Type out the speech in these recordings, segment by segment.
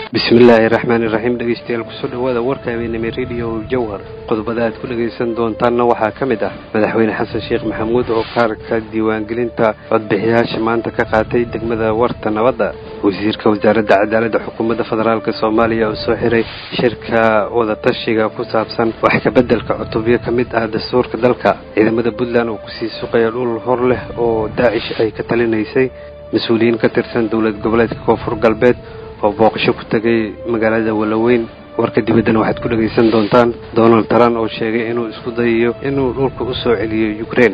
bismillaahi raxmaani raxiim dhegeystayaal kusoo dhawaada warka habeenimo rediyo jawhar qodobada aad ku dhegaysan doontaanna waxaa ka mid ah madaxweyne xasan sheekh maxamuud oo kaarka diiwaangelinta codbixiyaasha maanta ka qaatay degmada warta nabadda wasiirka wasaaradda cadaaladda xukuumadda federaalk soomaaliya oo soo xiray shirka wadatashiga ku saabsan wax kabeddelka cutubyo ka mid ah dastuurka dalka ciidamada puntland oo kusii suqaya dhul hor leh oo daacish ay ka talinaysay mas-uuliyiin ka tirsan dowlad goboleedka koonfur galbeed oo booqasho ku tegay magaalada walaweyn warka dibaddana waxaad ku dhegaysan doontaan donald trump oo sheegay inuu isku dayayo inuu dhulka u soo celiyo ukrein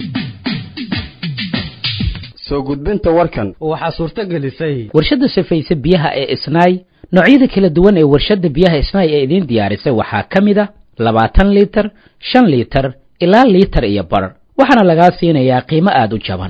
soo gudbinta warkan waxaa suurto gelisay warshadda safayse biyaha ee isnaay noocyada kala duwan ee warshadda biyaha isnaay ee idiin diyaarisay waxaa ka mid a labaatan liitar shan liitar ilaa liitar iyo bar waxaana lagaa siinayaa qiimo aada u jaban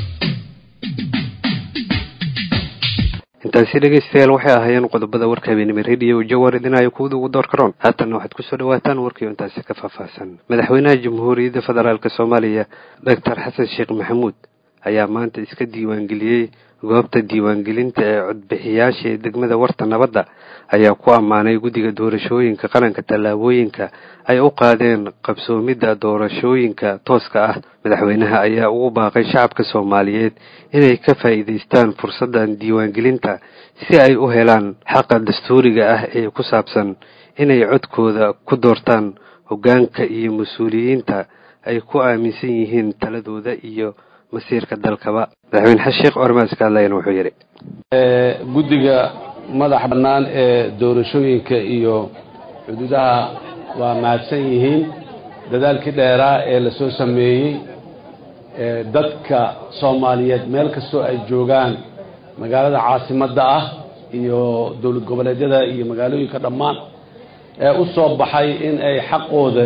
intaasi dhegaystayaal waxay ahaayeen qodobada warka habeenimo rediyo jawar idinaayo kuwada ugu door karoon haatanna waxaad kusoo dhawaataan warkiio intaasi ka faahfaahsan madaxweynaha jamhuuriyadda federaalk soomaaliya doctor xasan sheekh maxamuud ayaa maanta iska diiwaangeliyey goobta diiwaangelinta ee codbixiyaasha ee degmada warta nabadda ayaa ku ammaanay guddiga doorashooyinka qaranka tallaabooyinka ay u qaadeen qabsoomidda doorashooyinka tooska ah madaxweynaha ayaa ugu baaqay shacabka soomaaliyeed inay ka faa'iidaystaan fursaddan diiwaangelinta si ay u helaan xaqa dastuuriga ah ee ku saabsan inay codkooda ku doortaan hoggaanka iyo mas-uuliyiinta ay ku aaminsan yihiin taladooda iyo masiirka dalkaba madaxweyne xasan sheekh ormaas ka hadlayana wuxuu yidhi guddiga madaxa bannaan ee doorashooyinka iyo xuduudaha waa mahadsan yihiin dadaalkii dheeraa ee la soo sameeyey dadka soomaaliyeed meel kastoo ay joogaan magaalada caasimadda ah iyo dowlad goboleedyada iyo magaalooyinka dhammaan ee u soo baxay in ay xaqooda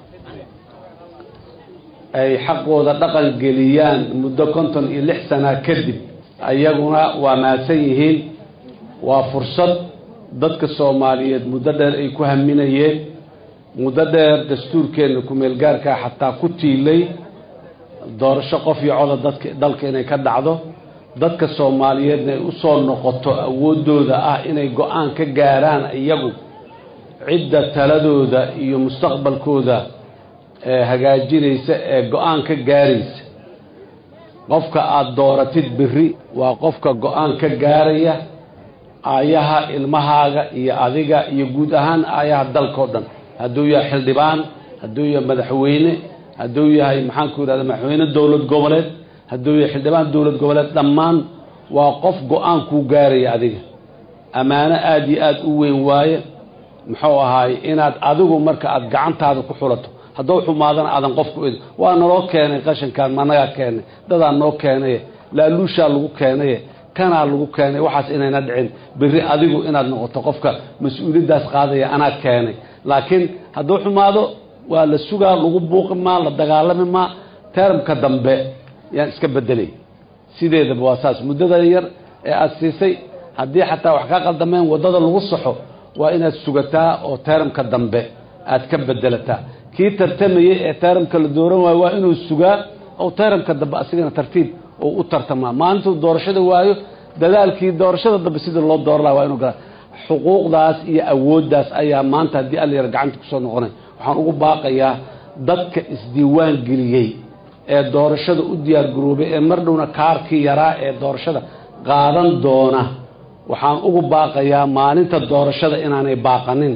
ay xaqooda dhaqan geliyaan muddo konton iyo lix sana kadib ayaguna waa mahadsan yihiin waa fursad dadka soomaaliyeed muddo dheer ay ku haminayeen muddo dheer dastuurkeenna ku-meelgaarkaa xataa ku tiilay doorasho qof iyo coda dadka dalka inay ka dhacdo dadka soomaaliyeedna ay usoo noqoto awooddooda ah inay go-aan ka gaaraan iyagu cidda taladooda iyo mustaqbalkooda ee hagaajinaysa ee go-aan ka gaaraysa qofka aada dooratid beri waa qofka go-aan ka gaaraya aayaha ilmahaaga iyo adiga iyo guud ahaan aayaha dalkao dhan hadduu yahay xildhibaan hadduu yahay madaxweyne hadduu yahay maxaanku yidhahda madaxweyne dowlad goboleed hadduu yahay xildhibaan dowlad goboleed dhammaan waa qof go-aan kuu gaaraya adiga ammaano aada iyo aada u weyn waaye muxuu ahaay inaad adigu marka aada gacantaada ku xulato haddou xumaadana aadan qofku ed waa naloo keenay qashankaan managaa keenay dadaa noo keenaye laaluushaa lagu keenaye kanaa lagu keenay waxaas inayna dhicin beri adigu inaad noqoto qofka mas-uuliyaddaas qaadaya anaa keenay laakiin hadduu xumaado waa la sugaa lagu buuqi maa la dagaalami maa teramka dambe yaan iska bedelay sideedaba waa saas muddada yar ee aada siisay haddii xataa wax kaa qaldameen waddada lagu saxo waa inaad sugataa oo teramka dambe aad ka bedelataa kii tartamayay ee tayramka la dooran waayo waa inuu sugaa oo tayramka dambe asigana tartiib oo u tartamaa maalintuu doorashada waayo dadaalkii doorashada dambe sidii loo dooran laha waa inuu galaa xuquuqdaas iyo awooddaas ayaa maanta haddii allayar gacanta kusoo noqonay waxaan ugu baaqayaa dadka isdiiwaan geliyey ee doorashada u diyaar garoobay ee mar dhowna kaarkii yaraa ee doorashada qaadan doona waxaan ugu baaqayaa maalinta doorashada inaanay baaqanin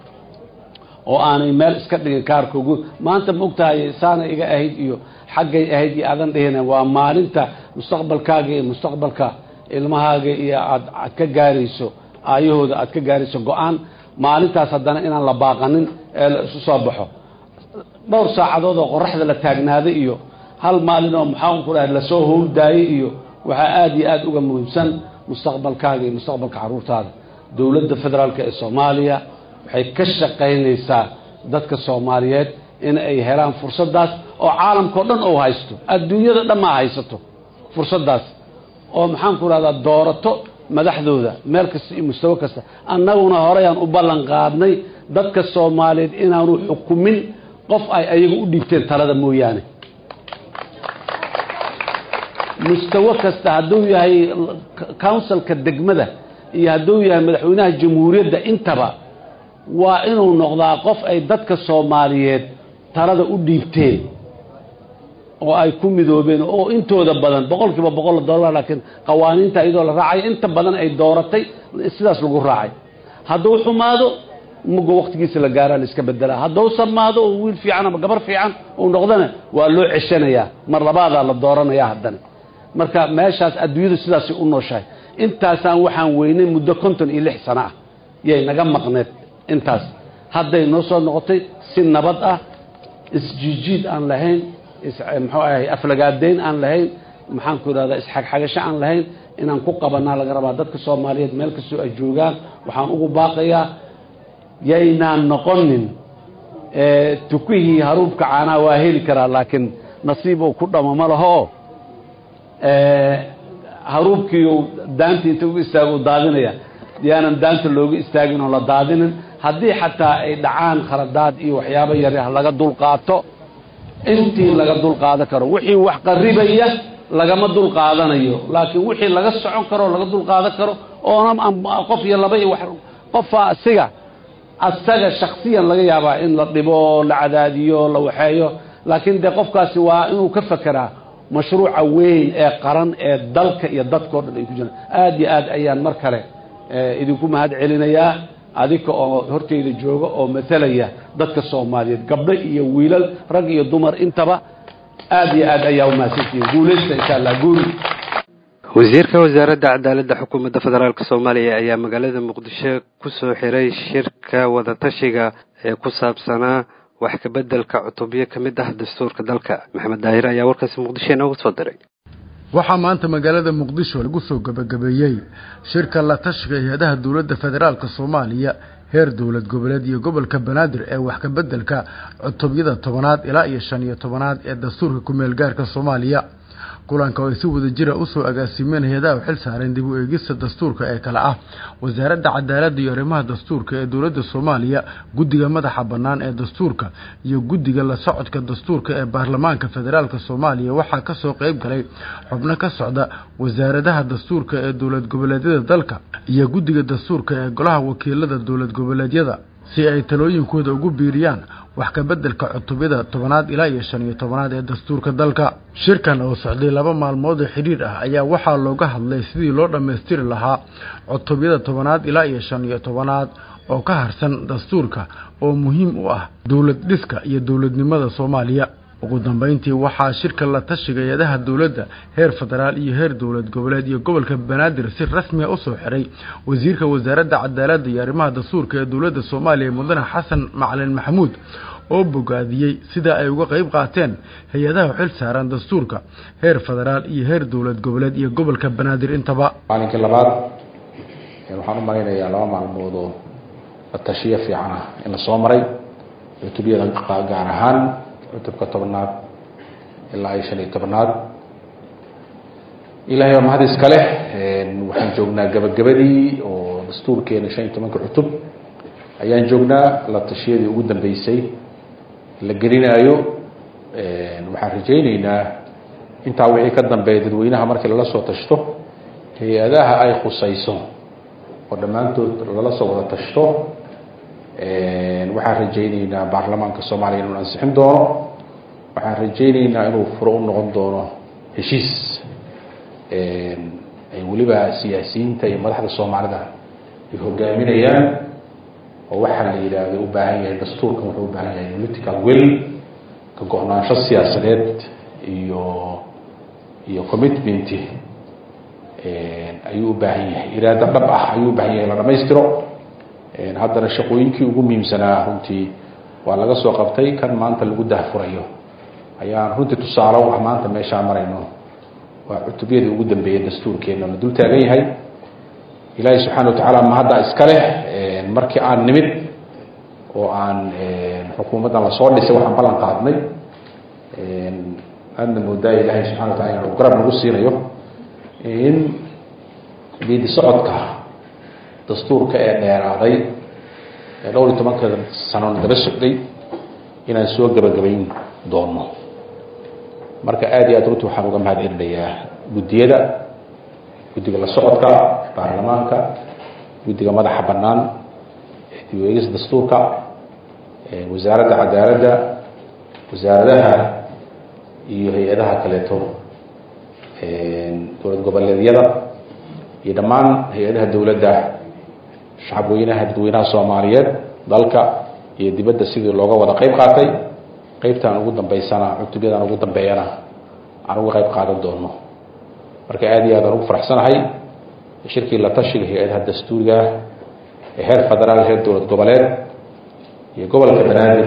oo aanay meel iska dhigin kaarkoogu maanta ma ogtahay saana iga ahayd iyo xaggay ahayd iyo aadan dhihina waa maalinta mustaqbalkaaga iyo mustaqbalka ilmahaaga iyo aad aad ka gaarayso aayahooda aad ka gaarayso go-aan maalintaas haddana inaan la baaqanin ee la isu soo baxo dhowr saacadood oo qoraxda la taagnaaday iyo hal maalin oo maxaan ku dhahay lasoo howldaayay iyo waxaa aada iyo aada uga muhiimsan mustaqbalkaaga iyo mustaqbalka carruurtaada dowladda federaalk ee soomaaliya waxay ka shaqaynaysaa dadka soomaaliyeed in ay helaan fursaddaas oo caalamkao dhan ou haysto adduunyada dhammaa haysato fursaddaas oo maxaan ku rahdaa doorato madaxdooda meel kasta iyo mustawo kasta annaguna horeyaan u ballan qaadnay dadka soomaaliyeed inaanu xukumin qof ay ayaga u dhiibteen talada mooyaane mustawo kasta hadduu yahay counsilka degmada iyo hadduu yahay madaxweynaha jamhuuriyadda intaba waa inuu noqdaa qof ay dadka soomaaliyeed talada u dhiibteen oo ay ku midoobeen oo intooda badan boqol kiiba boqol la dooran laakiin qawaaniinta iyadoo la raacayo inta badan ay dooratay sidaas lagu raacay hadduu xumaado muga waktigiisa la gaaraa la iska bedelaa hadduu samaado oo wiil fiican ama gabar fiican uu noqdana waa loo ceshanayaa mar labaadaa la dooranaya haddana marka meeshaas adduunyadu sidaasay u nooshahay intaasaan waxaan weynay muddo konton iyo lix sano ah yay naga maqneed intaas hadday noo soo noqotay si nabad ah isjiijiid aan lahayn muxuu ahay aflagaadeyn aan lahayn maxaan ku idhahdaa isxagxagasho aan lahayn inaan ku qabanaa laga rabaa dadka soomaaliyeed meel kastoo ay joogaan waxaan ugu baaqayaa yaynaan noqonin tukihii haruubka caanaa waa heli karaa laakiin nasiib uu ku dhamo ma laho haruubkii daantii inta uga istaago daadinaya yaanan daanta looga istaagin oo la daadinin haddii xataa ay dhacaan khaladaad iyo waxyaabo yar ah laga dulqaato intii laga dulqaadan karo wixii wax qaribaya lagama dulqaadanayo laakiin wixii laga socon karo laga dulqaadan karo oona qof iyo laba iyo qofa asiga asaga shaksiyan laga yaabaa in la dhibo la cadaadiyo la waxeeyo laakiin dee qofkaasi waa inuu ka fekeraa mashruuca weyn ee qaran ee dalka iyo dadkao dhan ay ku jiraan aada iyo aad ayaan mar kale idinku mahad celinayaa adika oo horteyda jooga oo matalaya dadka soomaaliyeed gabdho iyo wiilal rag iyo dumar intaba aada iyo aad ayaa umahadsantihiin guulaysta insha allah guuli wasiirka wasaaradda cadaaladda xukuumadda federaalk soomaaliya ayaa magaalada muqdisho kusoo xiray shirka wadatashiga ee ku saabsanaa wax kabeddelka cutubyo ka mid ah dastuurka dalka maxamed daahir ayaa warkaasi muqdisho inoogu soo diray waxaa maanta magaalada muqdisho lagu soo gebagabeeyey shirka la tashiga hay-adaha dowladda federaalka soomaaliya heer dowlad goboleed iyo gobolka banaadir ee wax kabeddelka cutubyada tobanaad ilaa iyo shan iyo tobanaad ee dastuurka ku-meel gaarka soomaaliya kulanka oo ay si wada jira usoo agaasimeen hay-adaha u xil saareen dib u eegista dastuurka ee kale ah wasaaradda cadaaladda iyo arrimaha dastuurka ee dowladda soomaaliya guddiga madaxa bannaan ee dastuurka iyo guddiga la socodka dastuurka ee baarlamaanka federaalk soomaaliya waxaa kasoo qeyb galay xubno ka socda wasaaradaha dastuurka ee dowlad goboleedyada dalka iyo guddiga dastuurka ee golaha wakiilada dowlad goboleedyada si ay talooyinkooda ugu biiriyaan wax kabeddelka cutubyada tobanaad ilaa iyo shan iyo tobanaad ee dastuurka dalka shirkan oo socday laba maalmood oo xidhiir ah ayaa waxaa looga hadlay sidii loo dhammaystiri lahaa cutubyada tobanaad ilaa iyo shan iyo tobanaad oo ka harsan dastuurka oo muhiim u ah dowlad dhiska iyo dowladnimada soomaaliya ugu dambeyntii waxaa shirka la tashiga hay-adaha dowladda heer federaal iyo heer dowlad goboleed iyo gobolka banaadir si rasmiya usoo xiray wasiirka wasaaradda cadaaladda iyo arrimaha dastuurka ee dowladda soomaaliya mudane xasan macalin maxamuud oo bogaadiyey sida ay uga qeyb qaateen hay-adaha xil saaran dastuurka heer federaal iyo heer dowlad goboleed iyo gobolka banaadir intaba maalinkii labaad waxaan u malaynayaa laba maalmood oo la tashiyo fiican ah in la soo maray cutubyada gaar ahaan cutubka tobnaad ilaa iyo shan iyo tobnaad ilahay waa mahad iskale waxaan joognaa gabagabadii oo dastuurkeena shan iyo tobanka cutub ayaan joognaa la tashiyadii ugu dambeysay la gelinaayo waxaan rajayneynaa intaa wixii ka dambeeya dadweynaha markii lala soo tashto hay-adaha ay khusayso oo dhammaantood lala soo wada tashto waxaan rajayneynaa baarlamaanka soomaaliya inuu ansixin doono waxaan rajayneynaa inuu furo u noqon doono heshiis ay weliba siyaasiyiinta iyo madaxda soomaalida ay hogaaminayaan oo waxaa la yidhaahdo u baahan yahay dastuurkan wuxuu u baahan yahay political will ka go-naansho siyaasadeed iyo iyo commitment ayuu u baahan yahay iraado dhab ah ayuu u baahan yahay la dhamaystiro haddana shaqooyinkii ugu muhiimsanaa runtii waa laga soo qabtay kan maanta lagu dahfurayo ayaan runtii tusaale u ah maanta meeshaa marayno waa cutubyadii ugu dambeeyay dastuurkeena la dul taagan yahay ilaahay subxaana watacaala mahadda iska leh markii aan nimid oo aan xukuumaddan lasoo dhisay waxaan ballan qaadnay aadna moodaa ilaahay subxana wa tacala inuu garab nagu siinayo in diidi socodka dastuurka ee dheeraaday ee dhowr iyo tobanka sanona daba socday inaan soo gebagabayn doono marka aada iyo aad runtii waxaan uga mahad celinayaa guddiyada guddiga la socodka baarlamaanka guddiga madaxa bannaan ee dib u eegis dastuurka wasaaradda cadaaladda wasaaradaha iyo hay-adaha kaleeto dowlad goboleedyada iyo dhammaan hay-adaha dowladda shacabweynaha dadweynaha soomaaliyeed dalka iyo dibadda sidii looga wada qeyb qaatay qeybtaan ugu dambeysana cutubyadan ugu dambeeyana aan uga qeyb qaadan doono marka aada iyo aad aan ugu faraxsanahay shirkii la tashiga hay-adaha dastuuriga ee heer federaal heer dowlad goboleed iyo gobolka banaadir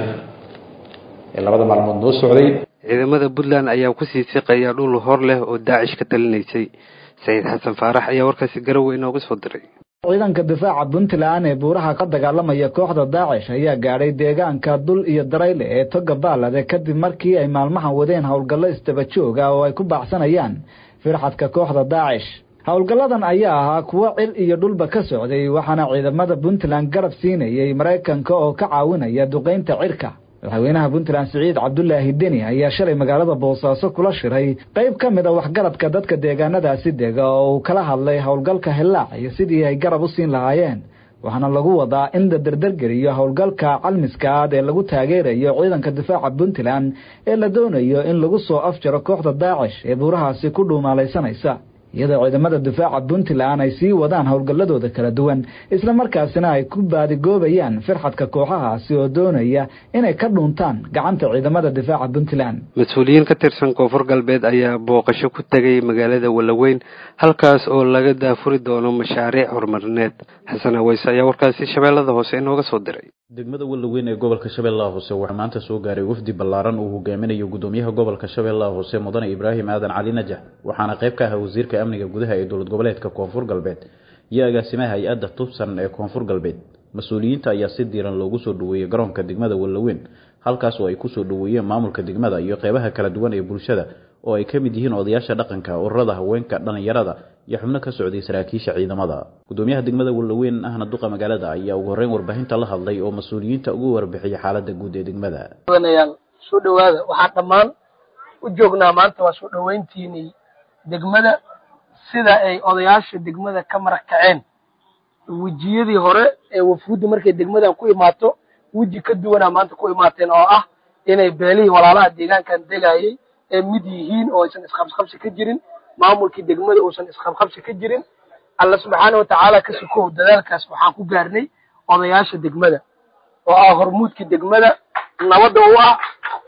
ee labada maalmood noo socday ciidamada puntland ayaa kusii siqaya dhul hor leh oo daacish ka talinaysay saciid xasan faarax ayaa warkaasi garowe inooga soo diray ciidanka difaaca puntland ee buuraha ka dagaalamaya kooxda daacish ayaa gaadhay deegaanka dul iyo darayle ee toga baalade kadib markii ay maalmahan wadeen howlgallo isdaba joog ah oo ay ku baacsanayaan firxadka kooxda daacish howlgalladan ayaa ahaa kuwo cil iyo dhulba ka socday waxaana ciidamada puntland garab siinayay maraykanka oo ka caawinaya duqaynta cirka madaxweynaha puntland siciid cabdulaahi deni ayaa shalay magaalada boosaaso kula shiray qayb ka mid a waxgaradka dadka deegaanadaasi dega oo uu kala hadlay howlgalka hillaac iyo sidii ay garab u siin lahaayeen waxaana lagu wadaa in la derdergeliyo howlgalka calmiska aad ee lagu taageerayo ciidanka difaaca puntland ee la doonayo in lagu soo afjaro kooxda daacish ee buurahaasi ku dhuumaalaysanaysa iyadoo ciidamada difaaca puntland ay sii wadaan howlgalladooda kala duwan isla markaasina ay ku baadigoobayaan firxadka kooxahaasi oo doonaya inay ka dhuuntaan gacanta ciidamada difaaca puntland mas-uuliyiin ka tirsan koonfur galbeed ayaa booqasho ku tegay magaalada wallaweyn halkaas oo laga daafuri doono mashaariic horumarineed xasan aweyse ayaa warkaasi shabeellada hoose inooga soo diray degmada wallaweyn ee gobolka shabeellaha hoose waxaa maanta soo gaaray wafdi ballaaran uu hogaaminayo gudoomiyaha gobolka shabeellaha hoose mudane ibraahim aadan cali najax waxaana qayb ka ahaa wasiirka amniga gudaha ee dowlad goboleedka koonfur galbeed iyo agaasimaha hay-adda tubsan ee koonfur galbeed mas-uuliyiinta ayaa si diiran loogu soo dhaweeyey garoonka degmada wallaweyn halkaas oo ay kusoo dhaweeyeen maamulka degmada iyo qeybaha kala duwan ee bulshada oo ay ka mid yihiin odayaasha dhaqanka ururada haweenka dhallinyarada iyo xubno ka socday saraakiisha ciidamada gudoomiyaha degmada wallaweyn ahna duqa magaalada ayaa ugu horreyn warbaahinta la hadlay oo mas-uuliyiinta ugu warbixiyay xaaladda guud ee degmada yaal soo dhawaada waxaan dhammaan u joognaa maanta waa soo dhaweyntiinii degmada sida ay odayaasha degmada ka marag kaceen wejiyadii hore ee wafuudda markay degmadan ku imaato weji ka duwanaa maanta ku imaateen oo ah inay beelihii walaalaha deegaankan degayay ee mid yihiin oo aysan isqabsqabsi ka jirin maamulkii degmada uusan isqabqabsi ka jirin alla subxaana watacaala ka sukow dadaalkaas waxaan ku gaarnay odayaasha degmada oo ah hormuudkii degmada nabadda u ah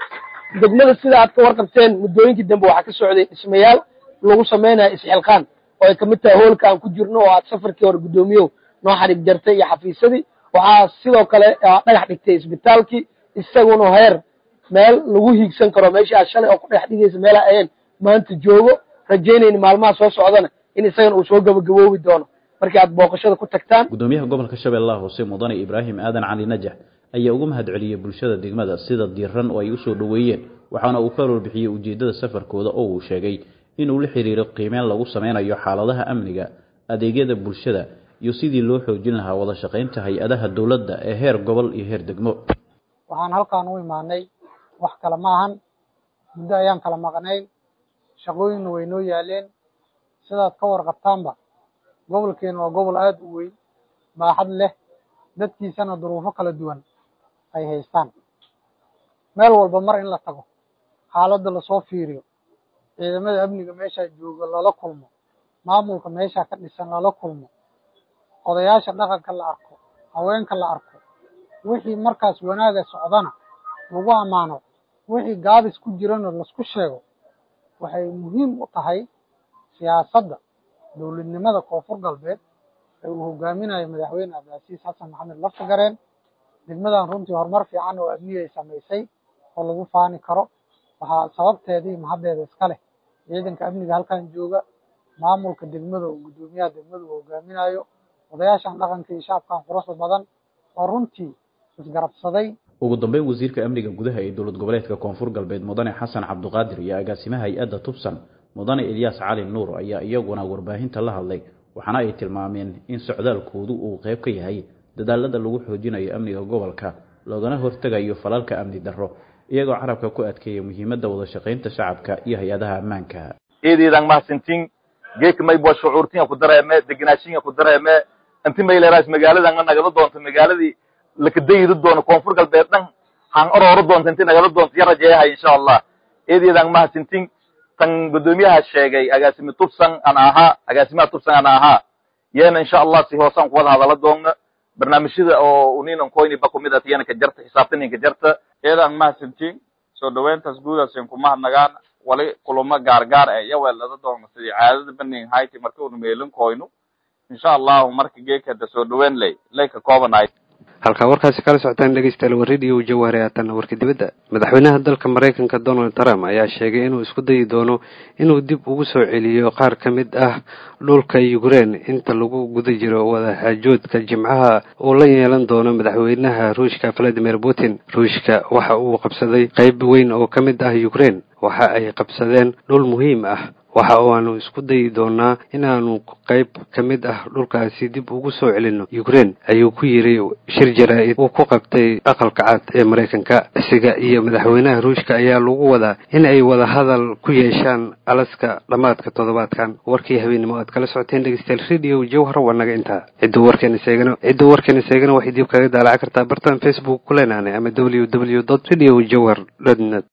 degmada sida aad ka warqabteen muddooyinkii dambe waxaa ka socday dhismayaal lagu sameynaya isxilqaan oo ay kamid tahay hoolka aan ku jirno oo aad safarkii hore guddoomiyow noo xadhig jartay iyo xafiisadii waxaa sidoo kale dhagax dhigtay isbitaalkii isaguna heer meel lagu hiigsan karo meeshii aad shalay oo ku dhex dhigaysa meelaa ayeen maanta joogo rajaynayni maalmaha soo socdana in isagana uu soo gabagaboobi doono markii aad booqashada ku tagtaan gudoomiyaha gobolka shabeellaha hoose mudane ibraahim aadan cali najax ayaa ugu mahad celiyey bulshada degmada sida diiran oo ay usoo dhoweeyeen waxaana uu ka warbixiyey ujeeddada safarkooda oo uu sheegay inuu la xiriiro qiimeyn lagu sameynayo xaaladaha amniga adeegyada bulshada iyo sidii loo xoojin lahaa wada shaqaynta hay-adaha dowladda ee heer gobol iyo heer degmo waxaan halkaan u imaanay wax kale ma ahan muddo ayaan kala maqnayn shaqooyinna way noo yaaleen sidaad ka warqabtaanba gobolkeena waa gobol aada u weyn baaxad leh dadkiisana duruufo kala duwan ay haystaan meel walba mar in la tago xaaladda lasoo fiiriyo ciidamada amniga meeshaa jooga lala kulmo maamulka meeshaa ka dhisan lala kulmo odayaasha dhaqanka la arko haweenka la arko wixii markaas wanaaga socdana lagu ammaano wixii gaabis ku jirana laisku sheego waxay muhiim u tahay siyaasadda dowladnimada koonfur galbeed ee uu hogaaminayo madaxweyne cabdilcasiis xasan maxamed laftagareen degmadan runtii horumar fiican oo amniga ay samaysay oo lagu faani karo waxaa sababteedii mahaddeeda iska leh ciidanka amniga halkan jooga maamulka degmada oo guddoomiyaha degmada uu hogaaminayo odayaashan dhaqanka iyo shacabkan quruxda badan oo runtii isgarabsaday ugu dambeyn wasiirka amniga gudaha ee dowlad goboleedka koonfur galbeed mudane xasan cabdiqaadir iyo agaasimaha hay-adda tubsan mudane ilyaas cali nuur ayaa iyaguna warbaahinta la hadlay waxaana ay tilmaameen in socdaalkoodu uu qayb ka yahay dadaalada lagu xoojinayo amniga gobolka loogana hortegayo falalka amni darro iyagoo carabka ku adkeeya muhiimadda wada shaqaynta shacabka iyo hay-adaha ammaanka eedeedan mahadsantiin geedka maybo shucuurtinga ku dareeme deganaashinga ku dareeme inti mayleeraas magaaladan nga nagala doonto magaaladii lakadayidi doono koonfur galbeed dhan han orooro doonto inti nagala doonto ya rajeeyahay insha allah eedeedan mahadsantin tan guddoomiyaha sheegay agaasimi tubsan ana ahaa agaasimaha tubsan ana ahaa yeena insha allah si hoosaan kuwada hadala doonna barnaamijyada oo uninan koyniba kumid at yana ka jarta xisaabtanin ka jarta eedan mahadsantin soo dhaweyntaas guudaasin kumahadnagaan wali kulamo gaargaar e yaweelada doona sidii caadada baning hayti marka unu meelin koyno insha allahu marka geekada soo dhaweyn ley ley ka koobanaay halkaa warkaasi kala socotaan dhegeystayaal waa radio jawahare haatanna warka dibadda madaxweynaha dalka maraykanka donald trump ayaa sheegay inuu isku dayi doono inuu dib ugu soo celiyo qaar ka mid ah dhulka ukraine inta lagu guda jiro wadaxaajoodka jimcaha uu la yeelan doono madaxweynaha ruushka valadimir putin ruushka waxa uu qabsaday qayb weyn oo ka mid ah ukraine waxa ay qabsadeen dhul muhiim ah waxa aanu isku dayi doonaa inaanu qayb ka mid ah dhulkaasi dib ugu soo celino ukraine ayuu ku yidhi shir jaraa-id uu ku qabtay aqalka cad ee maraykanka isiga iyo madaxweynaha ruushka ayaa lagu wadaa in ay wada hadal ku yeeshaan alaska dhammaadka toddobaadkan warkii habeenimo aad kala socoteen dhegeystayaal radio jawhar waa naga intaa cidduu warkeena seegana cidduu warkeena seegana waxay dib kaga daalaca kartaa bartan facebook ku leenaanay ama w w dot radio jawhar dot net